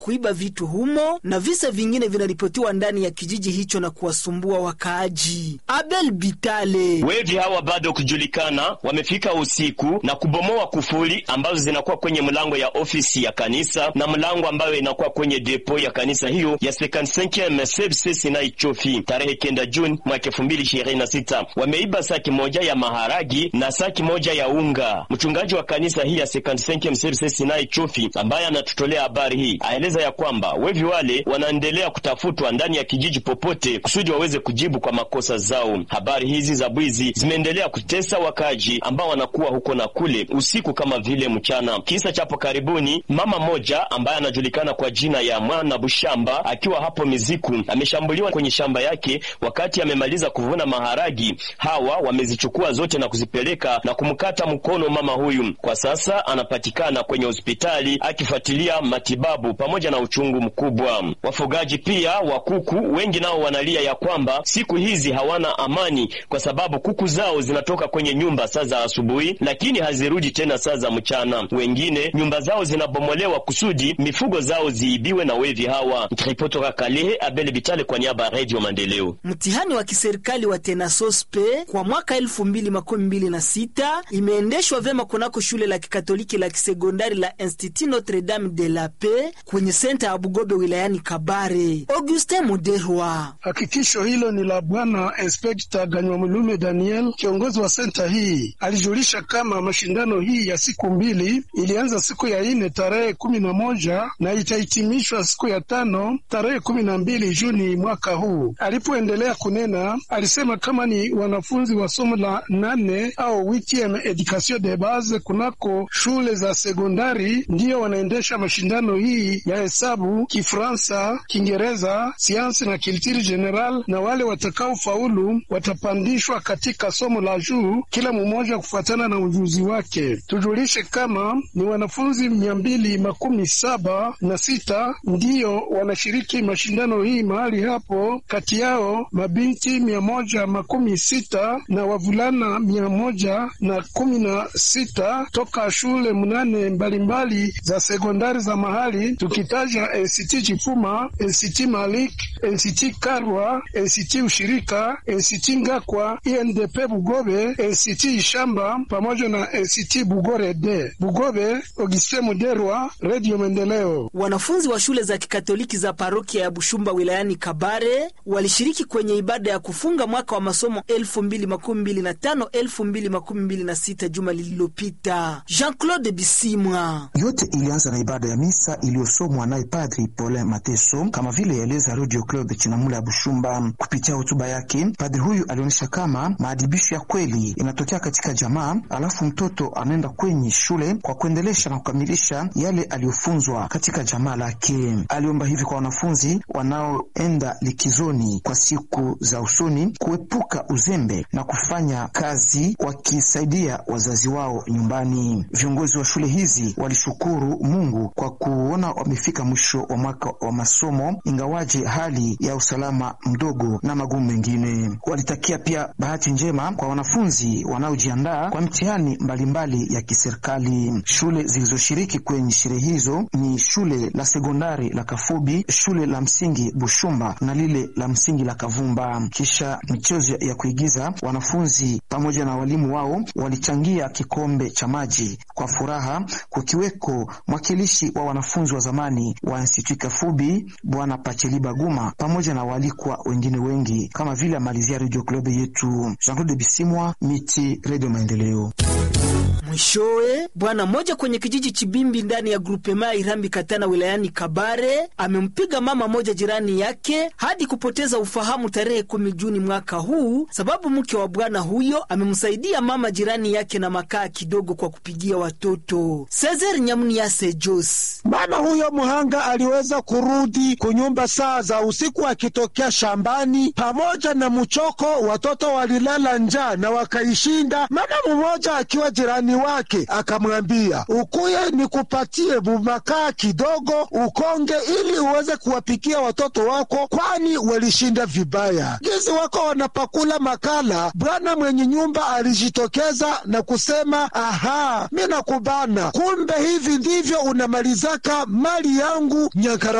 kuiba vitu humo, na visa vingine vinaripotiwa ndani ya kijiji hicho na kuwasumbua wakaaji. Abel Bitale: wevi hawa bado kujulikana, wamefika usiku na kubomoa kufuli ambazo zinakuwa kwenye mlango ya ofisi ya kanisa na mlango ambayo inakuwa kwenye depo ya kanisa hiyo ya 55 Sebse Sinai Chofi tarehe kenda Juni mwaka 2026. Wameiba saki moja ya maharagi na saki moja ya unga. Mchungaji wa kanisa hii ya 55 Sebse Sinai Chofi ambaye anatutolea habari hii aeleza ya kwamba wevi wale wanaendelea kutafutwa ndani ya kijiji popote kusudi waweze kujibu kwa makosa zao. Habari hizi za bwizi zimeendelea kutesa wakaji ambao wanakuwa huko na kule usiku kama vile mchana. Kisa chapo karibuni, mama moja ambaye anajulikana kwa jina ya Mwana Bushamba akiwa hapo Miziku ameshambuliwa kwenye shamba yake wakati amemaliza kuvuna maharagi. Hawa wamezichukua zote na kuzipeleka na kumkata mkono mama huyu. Kwa sasa anapatikana kwenye hospitali akifuatilia matibabu pamoja na uchungu mkubwa. Wafugaji pia wa kuku wengi nao wanalia ya kwamba siku hizi hawana amani kwa sababu kuku zao zinatoka kwenye nyumba saa za asubuhi, lakini hazirudi tena saa za mchana. Wengine nyumba zao zinabomolewa kusudi mifugo zao ziibiwe na wevi hawa. Nikiripotoka Kalehe, Abel Bitale kwa niaba ya Radio Maendeleo. Mtihani wa kiserikali wa Tenasospe kwa mwaka elfu mbili makumi mbili na sita imeendeshwa vyema kunako shule la kikatoliki la kisekondari la Institut Notre Dame de la Paix kwenye senta ya Bugobe wilayani Kabare. Augustin Muderwa: hakikisho hilo ni la Bwana Inspekta Ganywamulume Daniel, kiongozi wa senta hii. Alijulisha kama mashindano hii ya siku mbili ilianza siku ya ine tarehe kumi na moja na itahitimishwa siku ya tano tarehe kumi na mbili Juni mwaka huu. Alipoendelea kunena, alisema kama ni wanafunzi wa somo la nane au witiem education de base kunako shule za sekondari ndiyo wanaendesha mashindano hii ya hesabu, Kifransa, Kiingereza, siansi na kiltiri general, na wale watakaofaulu watapandishwa katika somo la juu, kila mmoja kufuatana na ujuzi wake. Tujulishe kama ni wanafunzi mia mbili makumi saba na sita ndiyo wanashiriki mashindano hii mahali hapo, kati yao mabinti mia moja makumi sita na wavulana mia moja na kumi na sita toka shule mnane mbalimbali za sekondari za mahali, tukitaja NCT Chifuma, NCT Malik, NCT Karwa, NCT Ushirika, NCT Ngakwa, INDP Bugobe, NCT Ishamba pamoja na NCT Bugore de Bugobe. Auguste Muderwa, Radio Maendeleo. Wanafunzi wa shule za kikatoliki za parokia ya Bushumba wilayani Kabare walishiriki kwenye ibada ya kufunga mwaka wa masomo 2025 2026 juma lililopita. Jean-Claude Bisimwa. Yote ilianza na ibada ya misa iliyosomwa naye Padri Paulin Mateso, kama vile yaeleza Radio Claude Chinamula ya Bushumba. Kupitia hotuba yake, padri huyu alionyesha kama maadibisho ya kweli inatokea katika jamaa, alafu mtoto anaenda kwenye shule kwa kuendelesha na kukamilisha yale aliyofunzwa katika jamaa lake. Aliomba hivi kwa wanafunzi wanaoenda likizoni kwa siku za usoni kuepuka uzembe na kufanya kazi wakisaidia wazazi wao nyumbani. Viongozi wa shule hizi walishukuru Mungu kwa kuona wamefika mwisho wa mwaka wa masomo, ingawaje hali ya usalama mdogo na magumu mengine. Walitakia pia bahati njema kwa wanafunzi wanaojiandaa kwa mtihani mbalimbali ya kiserikali. Shule zilizoshiriki kwenye sherehe hizo ni shule la sekondari la Kafubi, shule la msingi Bushumba na lile la msingi la Kavumba. Kisha michezo ya kuigiza, wanafunzi pamoja na walimu wao walichangia kikombe cha maji kwa furaha, kukiweko mwakilishi wa wanafunzi wa zamani wa Institut Kafubi Bwana Pacheli Baguma pamoja na waalikwa wengine wengi, kama vile amalizia Radio Club yetu. Jean-Claude Bisimwa, Miti, Radio Maendeleo. Mwishowe, bwana mmoja kwenye kijiji Chibimbi ndani ya grupema ya Irambi Katana wilayani Kabare amempiga mama moja jirani yake hadi kupoteza ufahamu tarehe kumi Juni mwaka huu, sababu mke wa bwana huyo amemsaidia mama jirani yake na makaa kidogo kwa kupigia watoto. Cesar Nyamuniase Jos. Mama huyo mhanga aliweza kurudi kunyumba saa za usiku akitokea shambani pamoja na mchoko. Watoto walilala njaa na wakaishinda. Mama mmoja akiwa jirani wake akamwambia, ukuye nikupatie bumakaa kidogo ukonge, ili uweze kuwapikia watoto wako, kwani walishinda vibaya. Gizi wako wanapakula makala, bwana mwenye nyumba alijitokeza na kusema, aha, mi nakubana, kumbe hivi ndivyo unamalizaka mali yangu Nyankara.